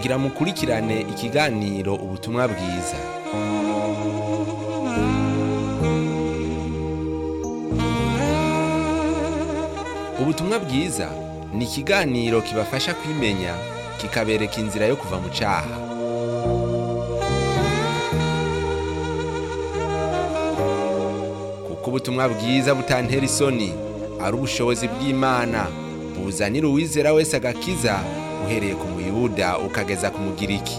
kugira mukurikirane ikiganiro ubutumwa bwiza ubutumwa bwiza ni ikiganiro kibafasha kwimenya kikabereka inzira yo kuva mu cyaha kuko ubutumwa bwiza butantera isoni ari ubushobozi bw'imana buzanira uwizera wese agakiza uhereye ku muyuda ukageza ku mugiriki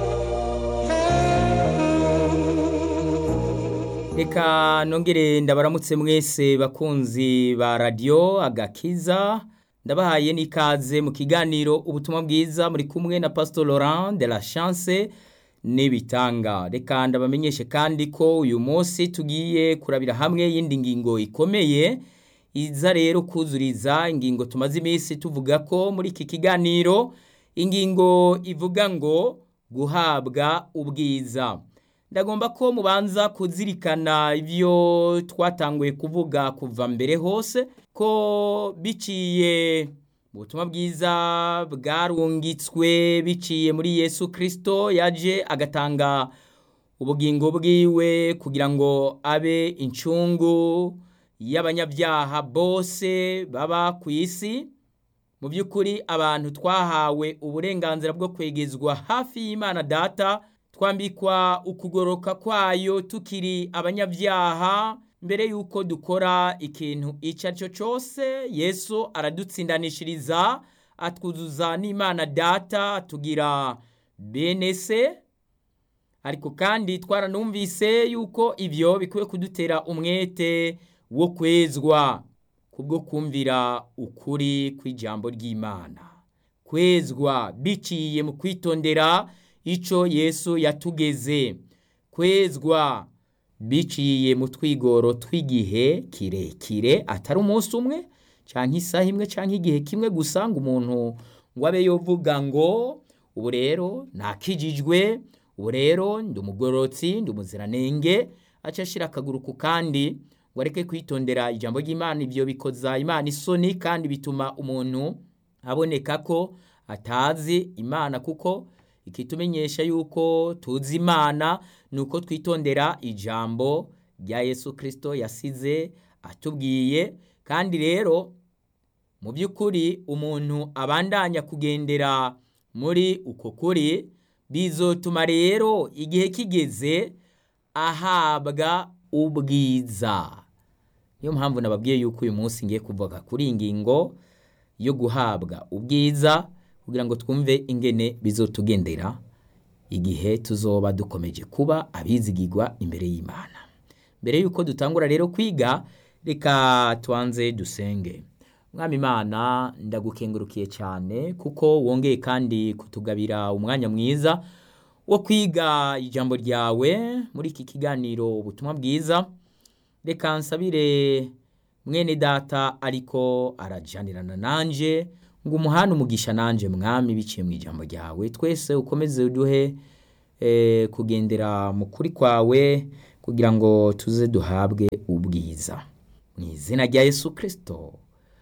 reka nongere ndabaramutse mwese bakunzi ba radiyo agakiza ndabahaye n'ikaze mu kiganiro ubutumwa bwiza muri kumwe na pastor laurent de la chance n'ibitanga reka ndabamenyeshe kandi ko uyu munsi tugiye kurabira hamwe y'indi ngingo ikomeye iza rero kuzuriza ingingo tumaze iminsi tuvuga ko muri iki kiganiro ingingo ivuga ngo guhabwa ubwiza ndagomba ko mubanza kuzirikana ibyo twatanguye kuvuga kuva mbere hose ko biciye mu butumwa bwiza bwarungitswe biciye muri yesu kirisito yaje agatanga ubugingo bwiwe kugira ngo abe incungu y'abanyabyaha bose baba ku isi mu by'ukuri abantu twahawe uburenganzira bwo kwegezwa hafi y'imana data twambikwa ukugoroka kwayo tukiri abanyabyaha mbere y'uko dukora ikintu icyo ari cyo cyose yesu aradutsindanishiriza atwuzuza n'imana data atugira bene se ariko kandi twaranumvise yuko ibyo bikwiye kudutera umwete wo kwezwa kubwo kumvira ukuri kw'ijambo ry'imana kwezwa biciye mu kwitondera icyo yesu yatugeze kwezwa biciye mu twigoro tw'igihe kirekire atari umunsi umwe cyangwa isaha imwe cyangwa igihe kimwe gusa ngo umuntu ngo abe yovuga ngo ubu rero nakijijwe ubu rero ndi umugororotsi ndi umuziranenge aca ashyira akaguru ku kandi ngo areke kwitondera ijambo ry'imana ibyo bikoza imana isoni kandi bituma umuntu aboneka ko atazi imana kuko ikitumenyesha yuko tuzi imana ni uko twitondera ijambo rya yesu kirisito yasize atubwiye kandi rero mu by'ukuri umuntu abandanya kugendera muri uko kuri bizotuma rero igihe kigeze ahabwa ubwiza niyo mpamvu nababwiye yuko uyu munsi ngiye kuvuga kuri iyi ngingo yo guhabwa ubwiza kugira ngo twumve ingene bizotugendera igihe tuzoba dukomeje kuba abizigirwa imbere y'imana mbere y'uko dutangura rero kwiga reka tubanze dusenge mwami imana ndagukengurukiye cyane kuko wongeye kandi kutugabira umwanya mwiza wo kwiga ijambo ryawe muri iki kiganiro ubutumwa bwiza reka nsabire mwene data ariko arajanirana nanjye ngo umuhane umugisha nanjye mwami biciye mu ijambo ryawe twese ukomeze uduhe kugendera mu kuri kwawe kugira ngo tuze duhabwe ubwiza mu izina rya yesu kirisito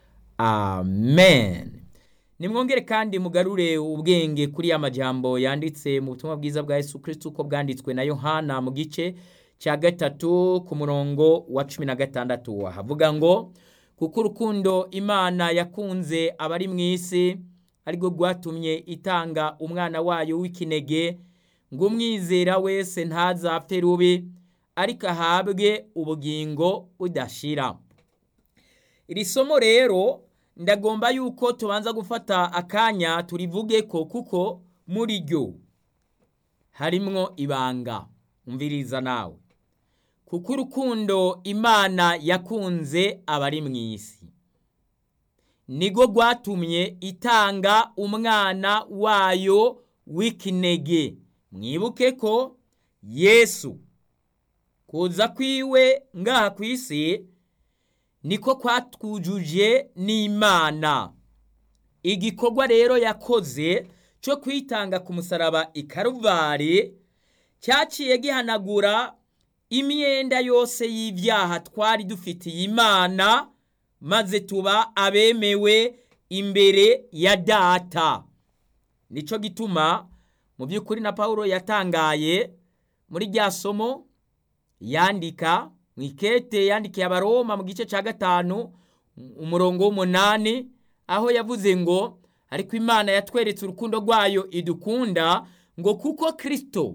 amen nimwongere kandi mugarure ubwenge kuri ya majambo yanditse mu butumwa bwiza bwa yesu kirisito uko bwanditswe na yohana mu gice cya gatatu ku murongo wa cumi na gatandatu havuga ngo kuko urukundo imana yakunze abari mu isi arirwo rwatumye itanga umwana wayo w'ikinege ngo umwizera wese ntazapfe rubi ariko ahabwe ubugingo budashira iri somo rero ndagomba yuko tubanza gufata akanya turivuge ko kuko muri ryo harimwo ibanga umviriza nawe kuko urukundo imana yakunze abari mu isi nirwo rwatumye itanga umwana wayo w'ikinege mwibuke ko yesu kuza kwiwe ngaha ku isi niko kwatwujuje n'imana igikorwa rero yakoze cyo kwitanga ku musaraba i karuvari cyaciye gihanagura imyenda yose y'ibyaha twari dufitiye imana maze tuba abemewe imbere ya data nicyo gituma mu by'ukuri na paul yatangaye muri rya somo yandika mu ikete yandikiye abaroma mu gice cya gatanu umurongo w'umunani aho yavuze ngo ariko imana yatweretse urukundo rwayo idukunda ngo kuko kirisito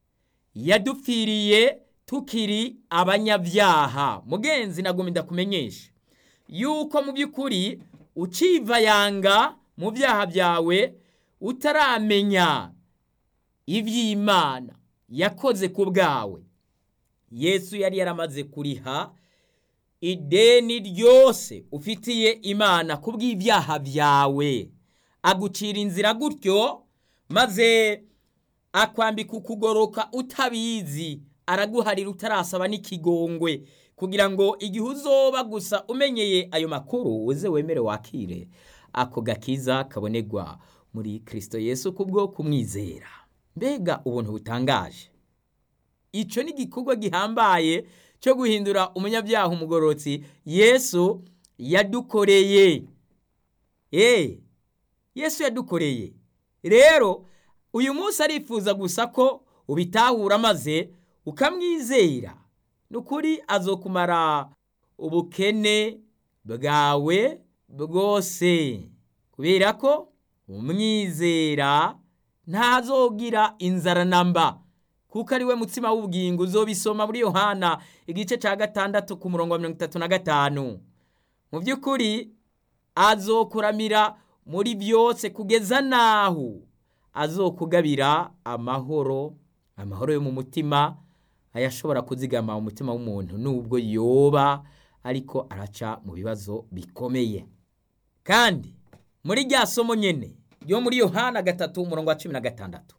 yadupfiriye tukiri abanyabyaha mugenzi nagomba ndakumenyesha yuko mu by'ukuri uciva yanga mu byaha byawe utaramenya iby'imana yakoze ku bwawe yesu yari yaramaze kuriha ideni ryose ufitiye imana ku bw'ibyaha byawe agucira inzira gutyo maze akwambika ukugoroka utabizi araguharira utarasaba n'ikigongwe kugira ngo igihe uzoba gusa umenyeye ayo makuru uze wemere wakire ako gakiza kabonerwa muri kirisito yesu kubwo kumwizera mbega ubuntu butangaje icyo ni igikorwa gihambaye cyo guhindura umunyabyaha umugororotsi yesu yadukoreye eee yesu yadukoreye rero uyu munsi arifuza gusa ko ubitahura maze ukamwizera ni ukuri azokumara ubukene bwawe bwose kubera ko umwizera ntazogira inzara namba kuko ari we mutsima w'ubugingo uzobisoma muri yohana igice cya gatandatu ku murongo wa mirongo itatu na gatanu mu by'ukuri azokuramira muri byose kugeza n'aho azokugabira amahoro amahoro yo mu mutima ayashobora kuzigama umutima w'umuntu nubwo yoba ariko araca mu bibazo bikomeye kandi muri rya somo nyine ryo muri yohana gatatu umurongo wa cumi na gatandatu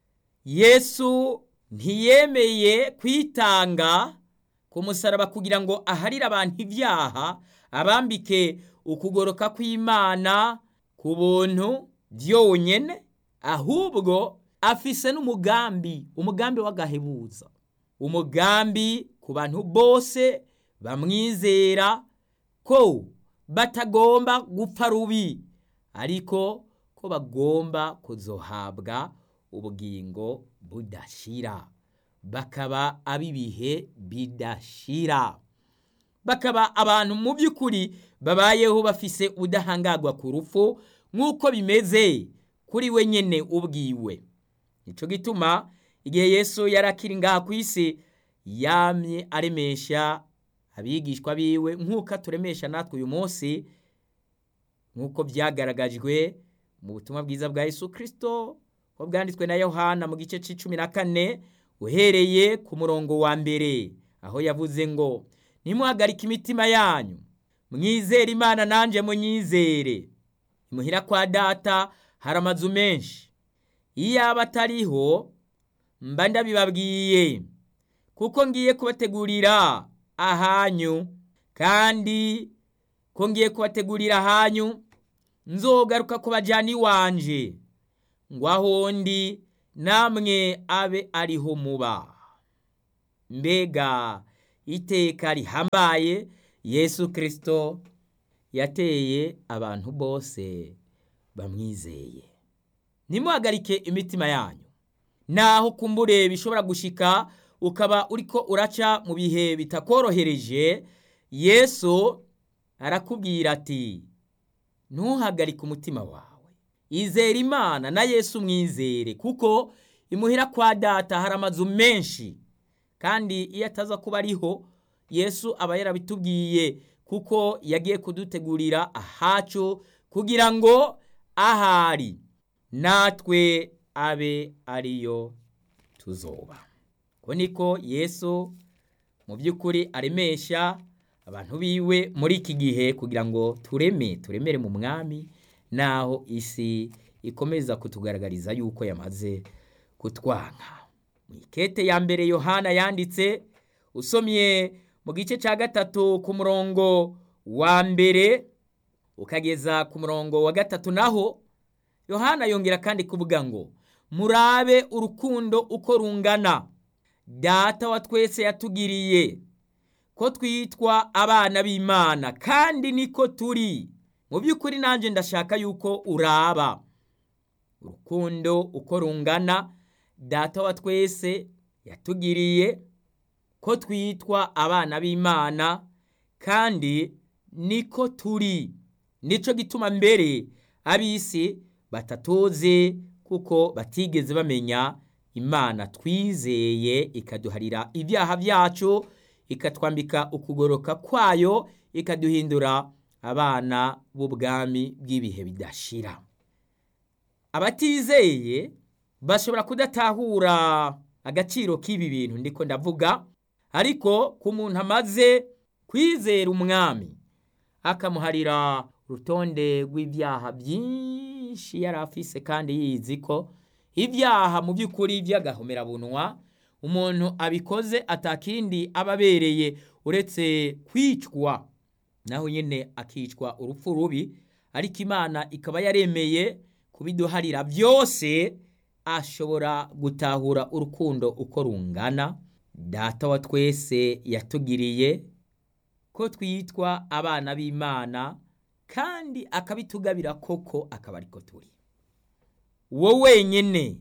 yesu ntiyemeye kwitanga ku musaraba kugira ngo aharire abantu ibyaha abambike ukugoroka kw'imana ku buntu byonyine ahubwo afise n'umugambi umugambi w'agahebuza umugambi ku bantu bose bamwizera ko batagomba gupfa rubi ariko ko bagomba kuzohabwa ubugingo budashira bakaba ab'ibihe bidashira bakaba abantu mu by'ukuri babayeho bafise ubudahangarwa ku rupfu nk'uko bimeze kuri we nyine ubwiwe nicyo gituma igihe yesu yari akiri ngaha ku isi yamye aremesha abigishwa biwe nk'uko aturemesha natwe uyu munsi nk'uko byagaragajwe mu butumwa bwiza bwa yesu kirisito ko bwanditswe na yohana mu gice cy'icumi na kane uhereye ku murongo wa mbere aho yavuze ngo ntimuhagarike imitima yanyu mwizere imana nanjye munyizere imuhira kwa data hari amazu menshi iyo aba atariho mba ndabibabwiye kuko ngiye kubategurira ahanyu kandi ko ngiye kubategurira ahanyu nzogaruka kubajyana iwanje ngo aho ndi namwe abe ariho muba mbega iteka rihambaye yesu kirisito yateye abantu bose bamwizeye ntimuhagarike imitima yanyu naho kumbure bishobora gushika ukaba uriko uraca mu bihe bitakorohereje yesu arakubwira ati ntuhagarike umutima wawe izere imana na yesu mwizere kuko imuhira kwa data hari amazu menshi kandi iyo ataza kuba ariho yesu aba yarabitubwiye kuko yagiye kudutegurira ahacu kugira ngo ahari natwe abe ariyo tuzoba ko niko yesu mu by'ukuri aremesha abantu biwe muri iki gihe kugira ngo tureme turemere mu mwami naho isi ikomeza kutugaragariza yuko yamaze kutwanka mu ikete ya mbere yohana yanditse usomye mu gice cya gatatu ku murongo wa mbere ukageza ku murongo wa gatatu naho yohana yongera kandi kuvuga ngo murabe urukundo uko rungana data wa twese yatugiriye ko twitwa abana b'imana kandi niko turi mu by'ukuri nanjye ndashaka yuko uraba urukundo uko rungana data wa twese yatugiriye ko twitwa abana b'imana kandi niko turi nico gituma mbere ab'isi batatoze kuko batigeze bamenya imana twizeye ikaduharira ibyaha byacu ikatwambika ukugoroka kwayo ikaduhindura abana b'ubwami bw'ibihe bidashira abatizeye bashobora kudatahura agaciro k'ibi bintu ndiko ndavuga ariko ku muntu amaze kwizera umwami akamuharira urutonde rw'ibyaha byinshi yari afise kandi yizi ko ibyaha mu by'ukuri by'agahomerabunwa umuntu abikoze atakindi aba abereye uretse kwicwa naho nyine akicwa urupfu rubi ariko imana ikaba yaremeye kubiduharira byose ashobora gutahura urukundo uko rungana data wa twese yatugiriye ko twitwa abana b'imana kandi akabitugabira koko akaba ariko turi wo wenyine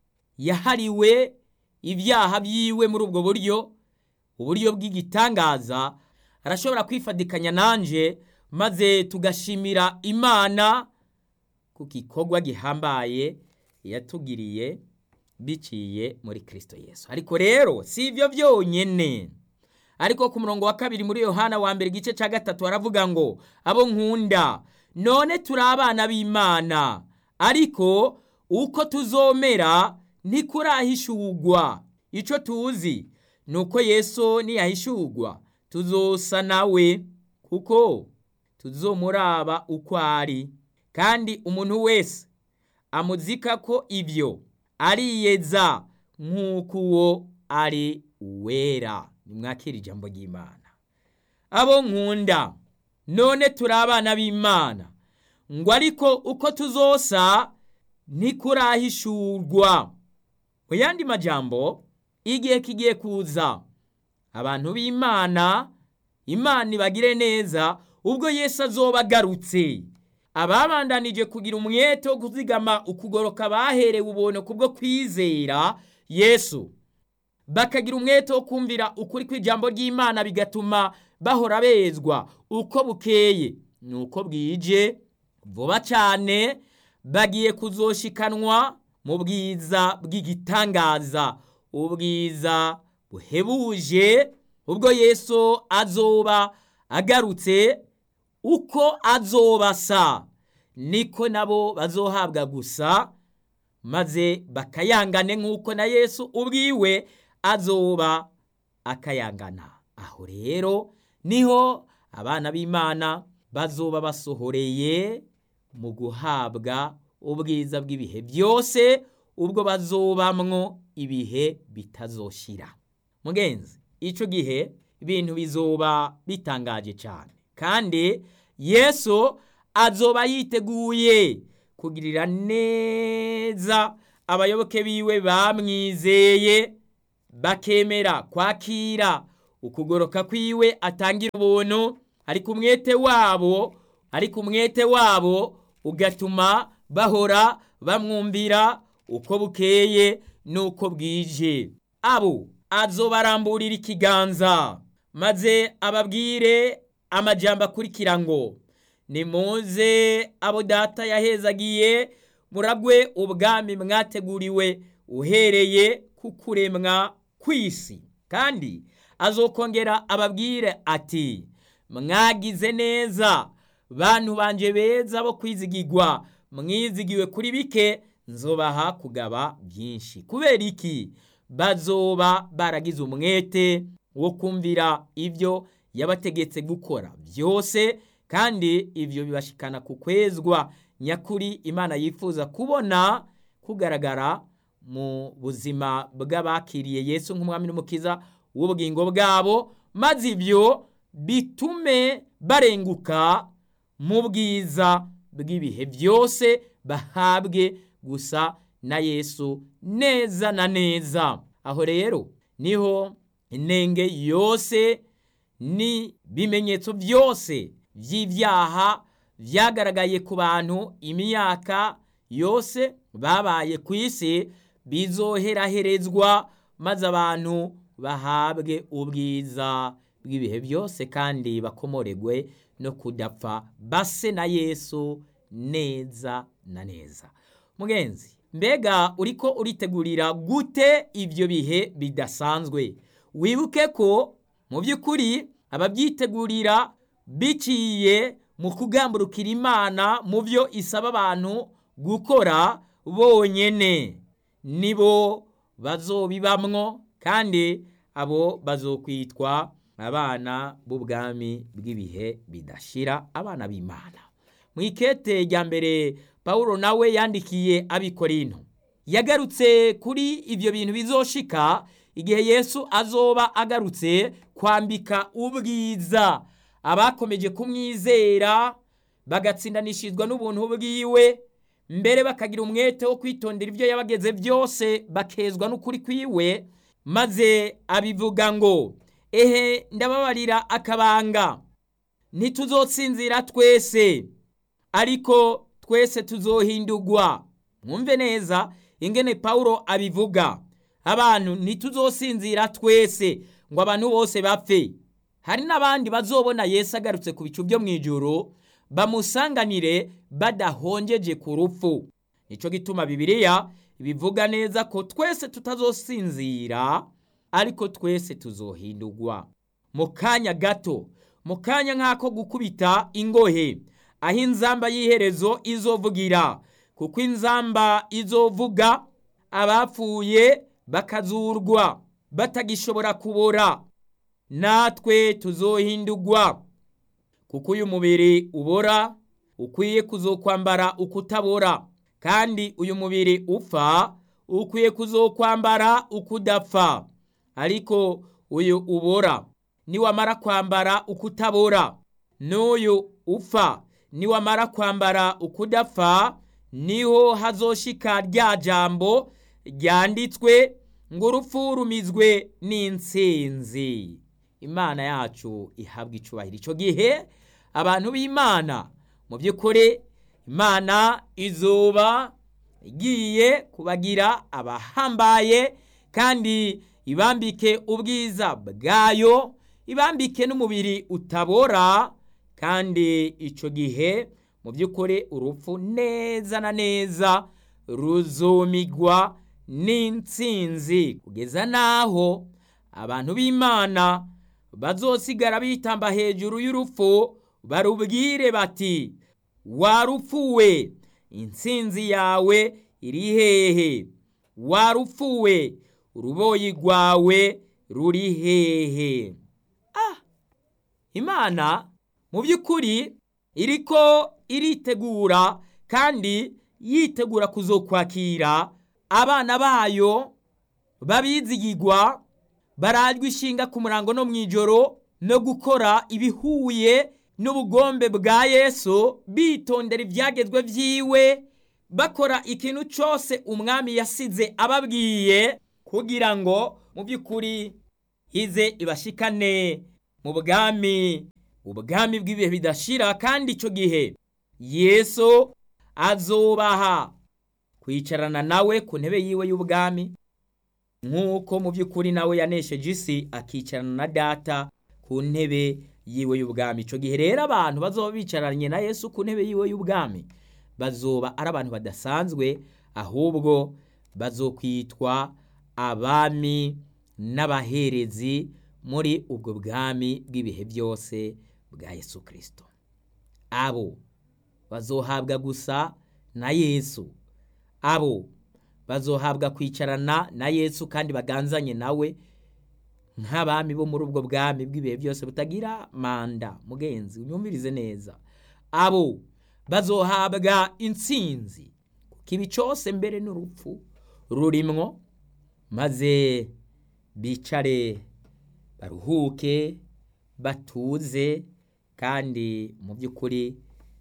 yahariwe ibyaha byiwe muri ubwo buryo uburyo bw'igitangaza arashobora kwifadikanya nanje maze tugashimira imana ku gikorwa gihambaye yatugiriye biciye muri kirisito yesu ariko rero si ibyo byonyine ariko ku murongo wa kabiri muri yohana wa mbere igice cya gatatu haravuga ngo abo nkunda none turi abana b'imana ariko uko tuzomera ntikurahishugwa icyo tuzi ni uko yesu niyahishugwa tuzosa nawe kuko tuzomuraba uko ari kandi umuntu wese amuzika ko ibyo ariyeza nk'uko uwo ari uwera nimwakira ijambo ry'imana abo nkunda none turi abana b'imana ngo ariko uko tuzosa ntikurahishurwa mu yandi majambo igihe kigiye kuza abantu b'imana imana ibagire neza ubwo yesu azoba agarutse ababandanije kugira umwete wo kuzigama ukugoroka baherewe ubuntu kubwo kwizera yesu bakagira umwete wo kumvira ukuri kw'ijambo ry'imana bigatuma bahora bezwa uko bukeye ni uko bwije vuba cyane bagiye kuzoshikanwa mu bwiza bw'igitangaza ubwiza buhebuje ubwo yesu azoba agarutse uko azobasa niko nabo bazohabwa gusa maze bakayangane nk'uko na yesu ubwiwe azoba akayangana aho rero niho abana b'imana bazoba basohoreye mu guhabwa ubwiza bw'ibihe byose ubwo bazobamwo ibihe bitazoshira mugenzi icyo gihe ibintu bizoba bitangaje cyane kandi yesu azoba yiteguye kugirira neza abayoboke biwe bamwizeye bakemera kwakira ukugoroka kwiwe atangira ubuntu ariko umwete wabo ariko umwete wabo ugatuma bahora bamwumvira uko bukeye n'uko bwije abo azobaramburira ikiganza maze ababwire amajambo akurikira ngo nimuze abo data yahezagiye muragwe ubwami mwateguriwe uhereye ku kuremwa kw'isi kandi azokongera ababwire ati mwagize neza bantu banje beza bo kwizigirwa mwizigiwe kuri bike nzobaha kugaba byinshi kubera iki bazoba baragize umwete wo kumvira ibyo yabategetse gukora byose kandi ibyo bibashikana ku kwezwa nyakuri imana yifuza kubona kugaragara mu buzima bw'abakiriye yesu nk'umwami n'umukiza w'ubugingo bwabo maze ibyo bitume barenguka mu bwiza bw'ibihe byose bahabwe gusa na yesu neza na neza aho rero niho intenge yose n'ibimenyetso byose by'ibyaha byagaragaye ku bantu imyaka yose babaye ku isi bizoheraherezwa maze abantu bahabwe ubwiza bw'ibihe byose kandi bakomoregwe no kudapfa base na yesu neza na neza mugenzi mbega uriko uritegurira gute ibyo bihe bidasanzwe wibuke ko mu by'ukuri ababyitegurira biciye mu kugamburukira imana mu byo isaba abantu gukora bonyene nibo bazobibamwo kandi abo bazokwitwa abana b'ubwami bw'ibihe bidashira abana b'imana mu ikete rya mbere paul nawe yandikiye abikorino yagarutse kuri ibyo bintu bizoshika igihe yesu azoba agarutse kwambika ubwiza abakomeje kumwizera bagatsindanishizwa n'ubuntu bwiwe mbere bakagira umwete wo kwitondera ibyo yabageze byose bakezwa n'ukuri kwiwe maze abivuga ngo ehe ndababarira akabanga ntituzotsinzira twese ariko twese tuzohindurwa mwumve neza ingene pawulo abivuga abantu ntituzosinzira twese ngo abantu bose bapfe hari n'abandi bazobona yesu agarutse ku bicu byo mu ijoro bamusanganire badahongeje ku rupfu nicyo gituma bibiliya bivuga neza ko twese tutazosinzira ariko twese tuzohindurwa mu kanya gato mu kanya nk'ako gukubita ingohe aho inzamba y'iherezo izovugira kuko inzamba izovuga abapfuye bakazurwa batagishobora kubora natwe tuzohindurwa kuko uyu mubiri ubora ukwiye kuzokwambara ukutabora kandi uyu mubiri upfa ukwiye kuzokwambara ukudapfa ariko uyu ubora niwamara kwambara ukutabora n'uyu upfa niwamara kwambara ukudapfa niho hazoshika rya jambo ryanditswe ngo urupfu rumizwe n'insinzi imana yacu ihabwa icubahiro icyo gihe abantu b'imana mu by'ukuri imana izuba igiye kubagira abahambaye kandi ibambike ubwiza bwayo ibambike n'umubiri utabora kandi icyo gihe mu by'ukuri urupfu neza na neza ruzumigwa n'insinzi kugeza n'aho abantu b'imana bazosigara bitamba hejuru y'urupfu barubwire bati warupfuwe insinzi yawe iri hehe warupfuwe uruboyi rwawe ruri hehe ah imana mu by'ukuri iriko iritegura kandi yitegura kuzokwakira abana bayo babizigirwa barajwe ishinga ku murango no mu ijoro no gukora ibihuye n'ubugombe bwa yesu bitondera ibyagezwe byiwe bakora ikintu cyose umwami yasize ababwiye kugira ngo mu by'ukuri ize ibashikane mu bwami ubwami bw'ibihe bidashira kandi icyo gihe yesu azubaha kwicarana nawe ku ntebe yiwe y'ubwami nk'uko mu by'ukuri nawe yanesheje isi akicarana na data ku ntebe yiwe y'ubwami icyo gihe rero abantu bazoba bicaranye na yesu ku ntebe yiwe y'ubwami bazoba ari abantu badasanzwe ahubwo bazokwitwa abami n'abaherezi muri ubwo bwami bw'ibihe byose bwa yesu kirisito abo bazohabwa gusa na yesu abo bazohabwa kwicarana na yesu kandi baganzanye nawe nk'abami bo muri ubwo bwami bw'ibihe byose butagira manda mugenzi unyumvirize neza abo bazohabwa intsinzi kuko ibi cyose mbere n'urupfu rurimwo maze bicare baruhuke batuze kandi mu by'ukuri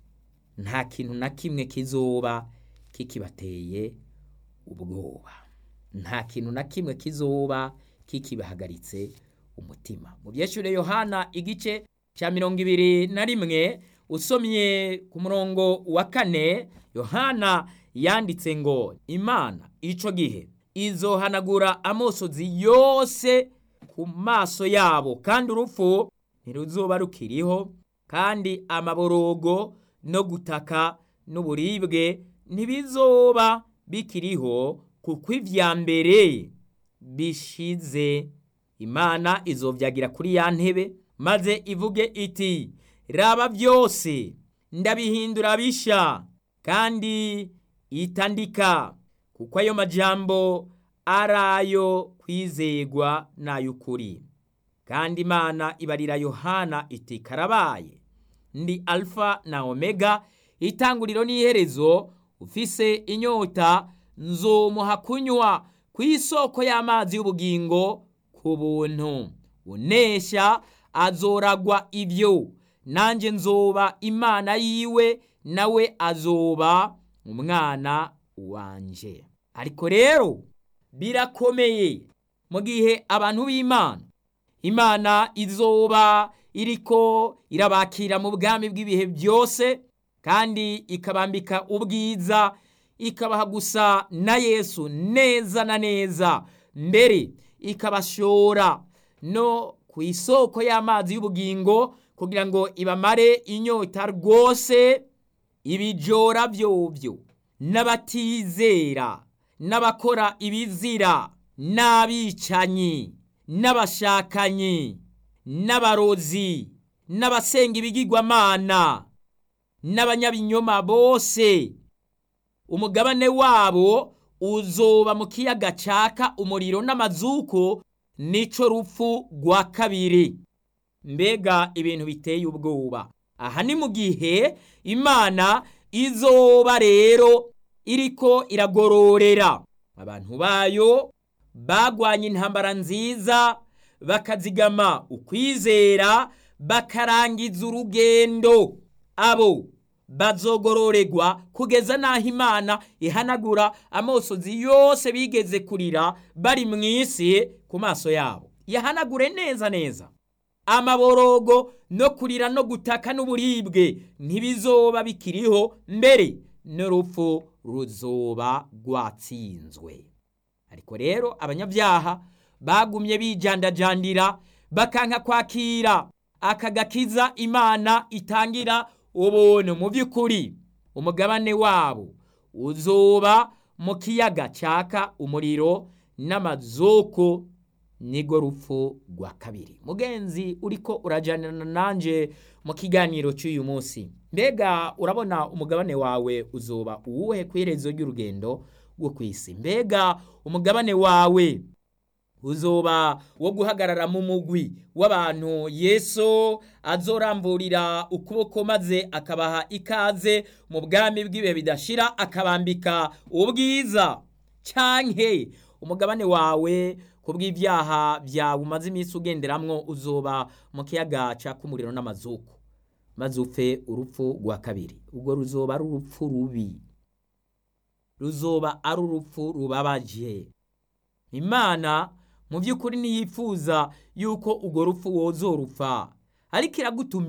nta kintu na kimwe kizoba kikibateye ubwoba nta kintu na kimwe kizoba kikibahagaritse umutima mu byeshure yohana igice cya mirongo ibiri na rimwe usomye ku murongo wa kane yohana yanditse ngo imana ico gihe izohanagura amosozi yose ku maso yabo kandi urupfu ntiruzoba rukiriho kandi amaborogo no gutaka n'uburibwe ntibizoba bikiriho kuko ivya mbere bishize imana izovyagira kuri ya ntebe maze ivuge iti raba byose ndabihindura bisha kandi itandika kuko ayo majambo ari ayo kwizegwa n'ay'ukuri kandi imana ibarira yohana iti karabaye ndi alfa na omega itanguriro n'iherezo ufise inyota nzomuha kunywa ku isoko y'amazi y'ubugingo ku buntu unesha azoragwa ibyo nanjye nzoba imana yiwe nawe azoba umwana wanje ariko rero birakomeye mu gihe abantu b'imana imana izoba iriko irabakira mu bwami bw'ibihe byose kandi ikabambika ubwiza ikabaha gusa na yesu neza na neza mbere ikabashora no ku isoko y'amazi y'ubugingo kugira ngo ibamare inyota rwose ibijora byobyo n'abatizera n'abakora ibizira n'abicanyi n'abashakanyi n'abarozi n'abasenga ibigirwamana n'abanyabinyoma bose umugabane wabo uzoba mu kiyaga caka umuriro n'amazuko nico rupfu rwa kabiri mbega ibintu biteye ubwoba aha ni mu gihe imana izoba rero iriko iragororera abantu bayo bagwanye intambara nziza bakazigama ukwizera bakarangiza urugendo abo bazogororerwa kugeza n'aho imana ihanagura amosozi yose bigeze kurira bari mu isi ku maso yabo yahanagure neza neza amaborogo no kurira no gutaka n'uburibwe ntibizoba bikiriho mbere n'urupfu ruzoba rwatsinzwe ariko rero abanyabyaha bagumye bijandajandira bakanka kwakira aka gakiza imana itangira ubuntu mu by'ukuri umugabane wabo uzoba mu kiyaga cyaka umuriro n'amazoko nigo rupfu rwa kabiri mugenzi uriko urajyanana nanjye mu kiganiro cy'uyu munsi mbega urabona umugabane wawe uzoba uwuhe ku iherezo ry'urugendo rwo ku isi mbega umugabane wawe uzoba wo guhagarara mu mugwi w'abantu yesu azoramburira ukuboko maze akabaha ikaze mu bwami bw'ibihe bidashira akabambika ubwiza cyanke umugabane wawe ku bw'ibyaha byawe umaze iminsi ugenderamwo uzoba mu kiyaga cyaka umuriro n'amazuku maze upfe urupfu rwa kabiri ubwo ruzoba ari urupfu rubi ruzoba ari urupfu rubabaje imana mu by'ukuri ntiyifuza yuko urwo rupfu wozorupfa ariko iragutumira